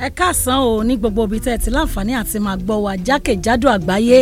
ẹ káàsán o ní gbogbo ibi tẹ́ ẹ ti láǹfààní àti máa gbọ́ wa jákèjádò àgbáyé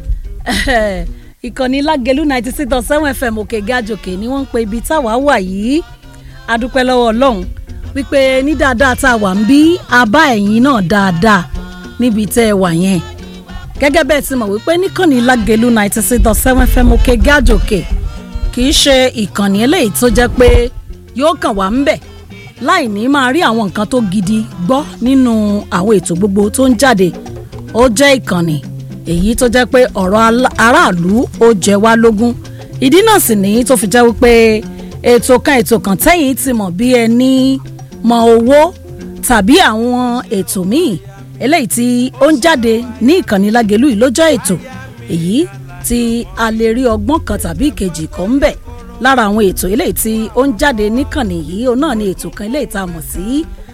ìkànnì lágẹ̀lú ninety six dot seven fm òkè gàjòkè ni wọ́n ń pe ibi táwa wà yìí adúpẹ́ lọ́wọ́ ọlọ́run wípé ní dáadáa tá a wà ń bí abá ẹ̀yìn náà dáadáa níbi tẹ́ ẹ wà yẹn gẹ́gẹ́ bẹ́ẹ̀ ti mọ̀ wípé níkànnì lágẹ̀lú ninety six dot seven fm òkè gàjòkè kì í ṣe ìkànnì eléyìí tó jẹ́ pé yóò kàn wá ń bẹ̀ láì ní máa rí àwọn nǹkan tó gidi gbọ́ nínú àwọn ètò gbogbo tó ń jáde ó jẹ́ ìkànnì èyí tó jẹ́ pé ọ̀rọ̀ aráàlú ó jẹ wá lógún ìdí náà sì ní tó fi jẹ́ wípé ètò kan ètò kan tẹ́yìn ti mọ̀ bí ẹni mọ owó tàbí àwọn ètò míì eléyìí tí ó ń jáde ní ìkànnì lágẹ̀lú yìí ló jẹ́ ètò èyí tí a lè rí ọgbọ́n kan tàbí ìkejì kan ń bẹ̀ lára àwọn ètò eléyìí tí ó ń jáde níkànnì yìí òun náà ni ètò kan eléyìí tá a mọ̀ sí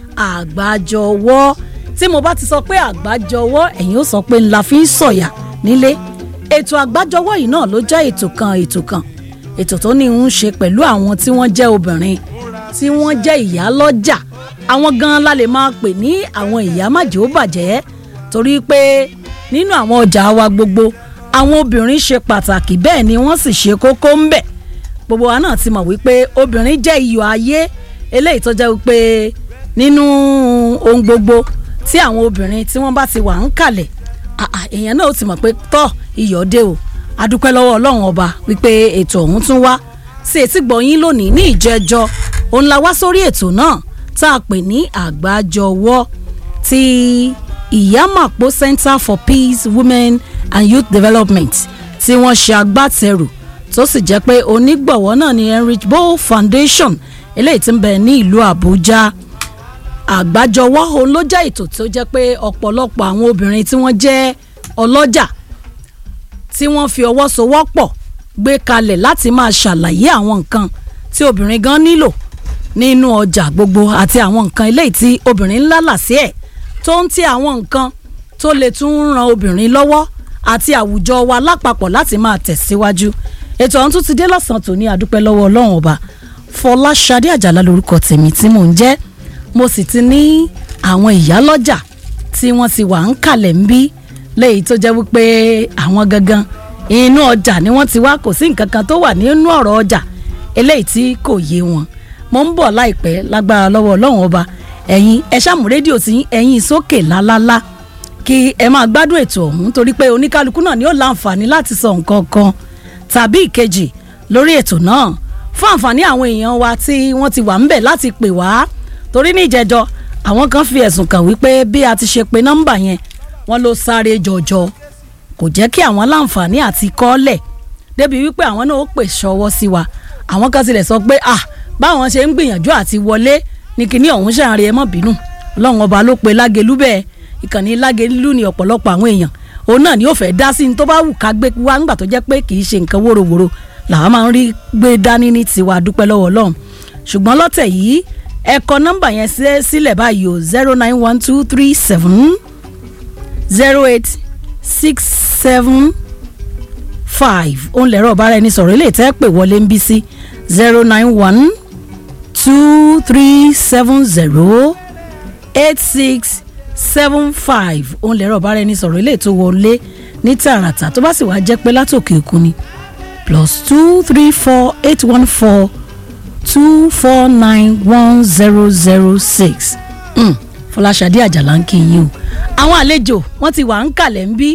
àgbájọwọ́ tí mo bá ti sọ pé àgbájọwọ́ ẹ̀yin ó sọ pé ńlá fi ń sọ̀yà nílé ètò àgbájọwọ́ yìí náà ló jẹ́ ètò kan ètò kan ètò tó ní ń ṣe pẹ̀lú àwọn tí wọ́n jẹ́ obìnrin tí wọ́n jẹ́ ìyá lọ́jà àwọn gan la lè máa pè ní àwọn ìyá májè ó bàjẹ́ torí pé nínú àwọn ọjà wa gbogbo àwọn obìnrin ṣe pàtàkì bẹ́ẹ̀ ni wọ́n sì ṣe kókó ń bẹ̀ gbogbo wa náà ti mọ̀ wípé obìnrin jẹ́ iyọ̀ ayé eléyìí tó jẹ́ wípé nínú ohun gbogbo tí àwọn obìnrin tí wọ́n bá ti wà ń kalẹ̀ èèyàn náà ó ti mọ̀ pé tọ́ iyọ̀ dé o adúpẹ́ lọ́wọ́ ọlọ́run ọba wípé ètò ọ̀hún tún wá sí etí gbọ̀nyín lónìí ní ìjẹ́jọ́ òun la wá sórí ètò náà tá a pè ní àgbájọwọ́ ti ìyámàpó Center for Peace Women and Youth Development tí wọ́n ṣe agbátẹrù tó sì jẹ́ pé onígbọ̀wọ́ náà ni Enrich Bo Foundation eléyìí tí ń bẹ ní ìlú Àbújá àgbájọwọ́ òun ló jẹ́ ètò tó jẹ́ pé ọ̀pọ̀lọpọ̀ àwọn obìnrin tí wọ́n jẹ́ ọlọ́jà tí wọ́n fi ọwọ́ sowọ́pọ̀ gbé kalẹ̀ láti máa ṣàlàyé àwọn nǹkan tí obìnrin gan nílò nínú ọjà gbogbo àti àwọn nǹkan eléyìí tí obìnrin ńlá là sí ẹ̀ tó ń ti àwọn nǹkan tó lè tún ran obìnrin lọ́wọ́ àti àwùjọ wa lápapọ̀ láti máa tẹ̀síwájú ètò ọ̀hún tún ti dé lọ́sàn-án tòní àdúpẹ́ lọ́wọ́ ọlọ́run ọba fọláṣadé àjàlá lórúkọ tèmi tí mò ń jẹ́ mo sì ti ní àwọn ìyálọ́jà tí wọ́n ti wà ń kalẹ̀ ń bí léyìí tó jẹ́ wípé àwọn gangan inú ọjà ni wọ́n ti wá kò sí nǹkan kan tó wà nínú ọ̀rọ̀ ọjà eléyìí tí kò yé wọn mo ń bọ̀ láìpẹ́ lágbára lọ́wọ́ ọlọ́run ọba ẹ̀yin ẹ ṣàmú rédíò tí ẹ̀yin sókè lálálá kí ẹ máa gbádùn ètò ọ̀hún torí pé oníkálukú náà ni ó láǹfààní láti sọ nǹkan kan tàbí ìkejì lórí ètò náà fún àǹfààní àwọn èèyàn wa tí wọ́n ti wà ń bẹ̀ láti pè wá torí ní ìjẹjọ àwọn kan fi ẹ̀sùn kàn wípé bí a ti ṣe pe nọ́mbà yẹn wọ́n ló sáré jọjọ kò jẹ́ kí àwọn láǹfààní àti kọ́lẹ̀ débi wípé àwọn náà ó pè ṣọwọ́ sí wa àwọn kan tilẹ̀ sọ pé ah báwọn ṣe ń gbìyànjú àti wọlé ní kinní ọ̀hún ṣàárẹ̀ ẹ mọ́ bínú ọlọ́run ọba ló pe lágelú bẹ́ẹ̀ ìkànnì lágelú ni ọ̀pọ̀lọpọ̀ àwọn èèyàn òun náà ni ó fẹ́ dá sí ní tó bá wù ká gbé wá ńgbà tó jẹ́ pé kì í ṣe nǹkan wóróworó làwọn máa ń rí gbé dání ní tiwa dúpẹ́ lọ́wọ́ ọlọ́run ṣùgbọ́n lọ́tẹ̀ yìí ẹ kọ nọ́mbà yẹn sílẹ̀ báyìí o zero nine one two three seven zero eight six seven five òun lẹ̀rọ ọ̀bára ẹni sọ̀rọ̀ ilé ìtẹ́ pè wọlé ń bí sí zero nine one two three seven zero eight six seven five òun lẹ̀rọ ọ̀bára ẹni sọ̀rọ̀ ilé ètò wọlé ní tààràtà tó bá sì wá jẹ́ pé látòkè òkun ni plus two three four eight one four two four nine one zero zero six fọláṣadé àjàlá ń kí yín o àwọn àlejò wọn ti wà ń kàlẹ̀ ń bí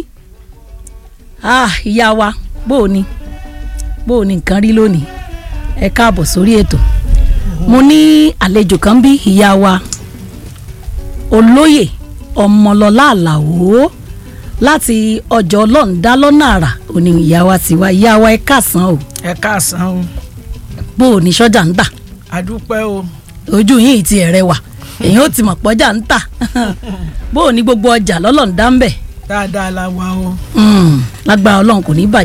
ìyá wa bó o ní bó o ní nǹkan rí lónìí ẹ káàbọ̀ sórí ètò mo ní àlejò kan bí ìyá wa olóyè ọmọlọlá àlàó láti ọjọ́ ọlọ́ọ̀dá lọ́nà àrà òní ìyá wa ti wá ìyá wa ẹ káàsán o ẹ káàsán o bó o ní sọ́jà ń tà àdúpẹ́ o ojú yìí ti ẹ̀rẹ̀ wà èyàn ó ti mọ̀ pọ́jà ń tà bó o ní gbogbo ọjà lọ́lọ́ọ̀dá ń bẹ̀ dáadáa la wà o. lágbára ọlọ́run kò ní bàjẹ́.